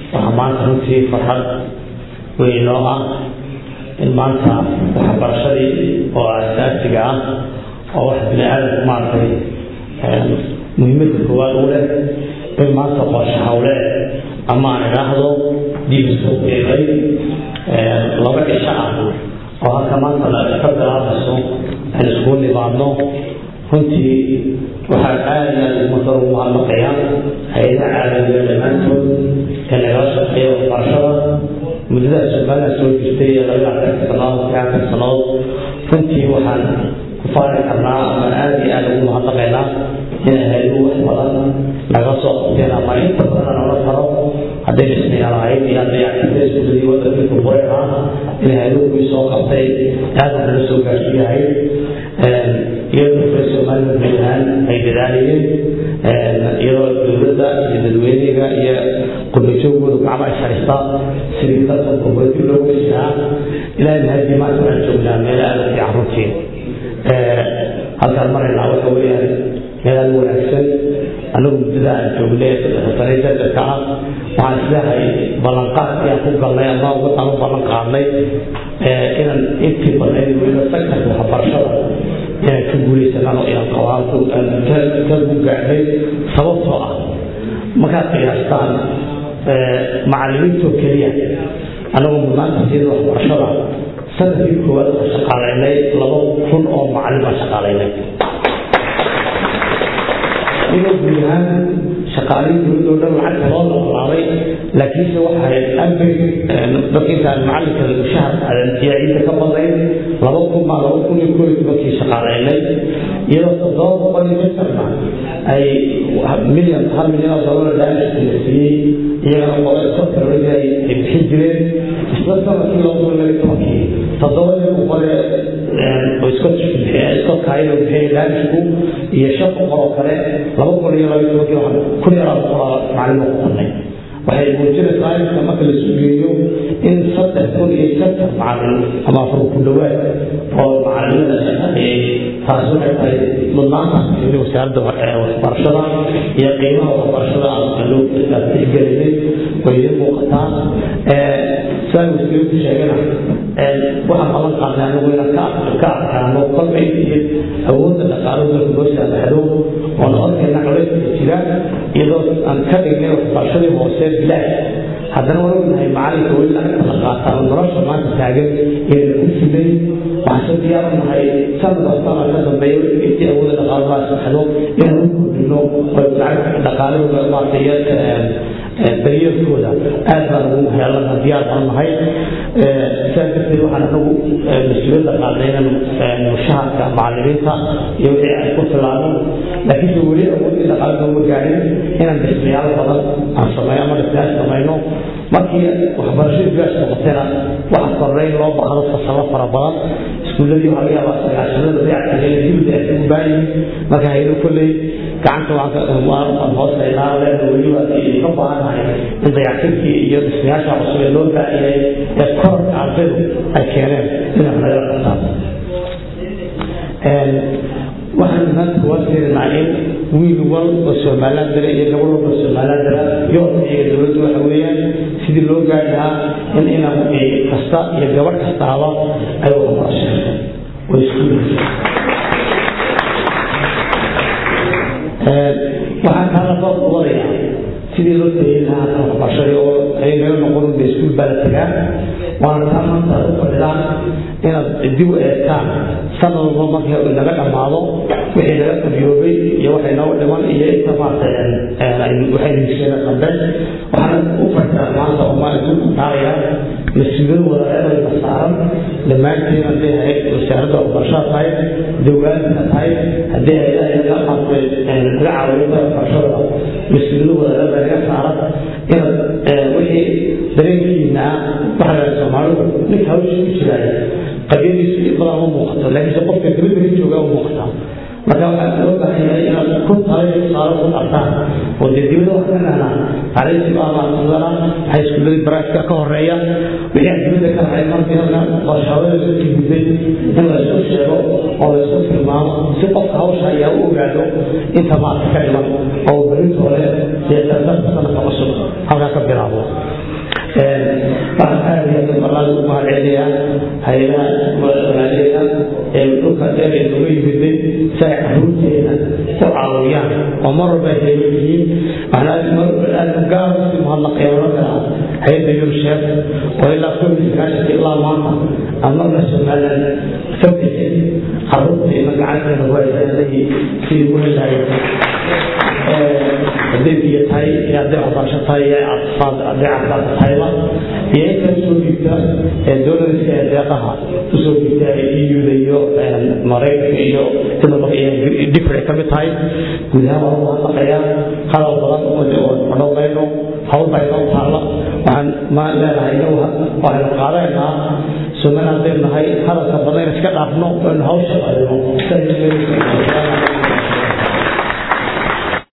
waxaa maanta runtii farxad weyn noo ah in maanta waxbarashadii oo asaasiga ah oo wax bini aadamku maaragtay muhiimadda koowaad u leh in maanta qorshe hawleed ama aan idhaahdo dib isku eegay laba cisho ah oo halka maanta la ka bilaabayso aan iskugu nimaadno runtii waxaan aada iyo aada umadar ugu mahadnaqayaa hay-adaha caalamiga dhammaantood ee nagala shaqeeya waxbarashada muddadaas somaliland soo jirtay ee laga afarka sannadood afarka sannadood runtii waxaan ku faari karnaa ama aada iyo aada ugu mahadnaqaynaa inay hay-aduhu wax badan naga soo qabteen ama inta badan nala faro hadday dhismayaal ahayd iyo hadday activada iskuuladii waddankii kuburay ahaa inay hay-aduhu kuwii soo qabtay aada nala soo gaarsiiyahay iyadoo dadka somaliland guud ahaan ay dadaalayeen iyadoo dowladda iyo dadweyniga iyo qurbajoogooda gacmo ay fadhiistaa sidii dadka qurbajoog loo gesihaa ilaahay mahadii maanta waxaan joognaa meel aada u fiican runtii halkaan maraynaa waxa weeyaan meel aada u wanaagsan anagu muddada aan joognay saddexa sane jajarka ah waxaan isleehay ballanqaadkii aan ku galnay ama aan u ballan qaadnay inaan intii badnayd weliba sektarka waxbarashada inaan ka guuleysanano inaan qabaanku ka gugaacnay sababtoo ah markaad qiyaastaan macallimiintoo keliya anagoo mudnaanta siida waxbarashada sanadkii koowaad waxaan shaqaalaynay laba kun oo macallin baan shaqaalaynay iyadoo guud ahaan shaqaalihii dowladda o dhan lacagta loo noqolaaday laakiinse waxa ahayd amri dadka intaan macallinka mushahar iyo ciidda ka badnayd laba kun maa laba kun iyo koo iyo tobankii shaqaalaynay iyadoo toddoba boqol iyo mitarna ay milyan hal milyan oo dollar daashka la siiyey iyagana qolo iskotarolida ay bixin jireen isla sanadkii laba kun laga tobankii toddoba iyo boqole iskotkaayo bixiyay daashku iyo shan boqol oo kale laba kun iyo laba tobankii waxaan kun iyo laba boqol macallin ku qornay waxay muujinaysaa inta marka la sugeeyo in saddex kun iyo shantan macallin ama afar ku dhowaad oo macallimada shaqeeyey taas waxay tahay mudnaanta wasaaradda waxbarashada iyo qiimaha waxbarashada aan loo tixgelinay way idin muuqataa sidaan wasiirku sheegana waxaan qaban qaadnay anagu inaan ka adkaano kolba intii awoodda dhaqaalo dalka loo saamaxdo oo nabadkeena culayska jira iyadoo aan ka dhignay waxbarashadii hoose bilaash haddana waan ognahay macalinka weli lacagta la qaataa nolosha maanta taagan inayna ku filay waxaan se diyaar u nahay sanad kastana ka dambeeyo intii awoodda dhaqaalo loo saamaxdo inaan u kordhino oo lacag dhaqaalahooda maartay daryeelkooda aad baan ugu heelana diyaar baan nahay sidaas darteed waxaan anagu mas-uuliyadda qaadnay inaan mushaharka macallimiinta iyo wixii ay ku filaano laakiinse weli awoodii dhaqaalada uma gaadhin inaan dhismayaal badan aan sameeyo ama dhismayaal samayno markii waxbarashadii bilaash noqotayna waxa kornay in loo baahdo fasalo fara badan iskuulladii waxaa laga yaabaa sagaashanada dayactigeena dibda ay ugu baayihin marka haydo kolley gacanta waan hooseynaa leena weliba ka baahannahay in dayactirkii iyo dhismayaasha cusub ee loo baahiyay ee kororka ardaydu ay keeneen inay nagala qabtaan waxaan maanta kuwaa fiirinaa in wiil wal oo somaliland dara iyo gabadh walba somaliland dara yoolkaiga dowladdu waxa weeyaan sidii loo gaari lahaa in inan kasta iyo gabadh kastaaba ay waxbarasho oo iskuulka waxaan kaala soo qubadaya sidii loo tageyn lahaa ka waxbarashadii oo ay naga noqon ba iskuul baa la tagaa waana taa maanta u fadhidaan inaad dib u eegtaan sanad walba markii naga dhammaado wixii naga qabiyoobay iyo waxay nooga dhiman iyo inta maartay waxay hesheena dambe waxaan u fadhidaa maanta oo maalinta u taaraya mas-uuliyad wadareedayda saaran dhammaanteen hadday ahayd wasaaradda waxbarashada tahay dowlaadka tahay hadday ahayd naga maartay naga caawiyada waxbarashada mas-uuliyad wadareeda naga saaran inaad wixii dareenkiina waxa la soomaalidu ninka hawsha ku jiraay qadiyadiisu in badan uma muuqato laakiinse qofka dibadda jooga u muuqataa marka waxaa loo baahan yahay inaad ku talay tusaale ku qabtaan oo dee dibadda wax ka nahnaa taariikhdi baa maaqsadana waxay iskuuladii baraajka ka horeeya wixii aan dibadda ka haray markiina qorshahawada laga timuday in la isku sheego oo la isku tilmaamo si qofka hawsha ayaa u ogaado inta maarka ka dhiman oo berinta hore dee sanadka cusub halkaa ka bilaabo waxaan aad iyo aad ballada ugu mahadcelinayaa hay-adaha walaaleeda ee dhulka dheer ee nooga yimiday si ay caruurteena u caawiyaan oo mar walba ay yihiin waxaan gaar usi mahadnaqaya oran karaa hay-adda yursheef oo ilaa kun iyo sagaashanka ilaa maanta aan marna somaliland ka bixin caruurteena gacanteena ku haysanayay sidii u helahay hadday biyo tahay iyo hadday waxbarasho tahay iyo hadday caafimaad tahayba iyo inta usoo dhiibta ee doonariska ee deeqaha usoo dhiibta euda iyo maraykanka iyo different ka mid tahay guud ahaan waa mahadnaqayaa hadal badan odhowdayno hawlbayno taalla waxaan ma leenahay inagu waxaynu qaadanaynaa sunnana haddaynu nahay hadalka badan in iska dhaafno aynu hawsha qaadino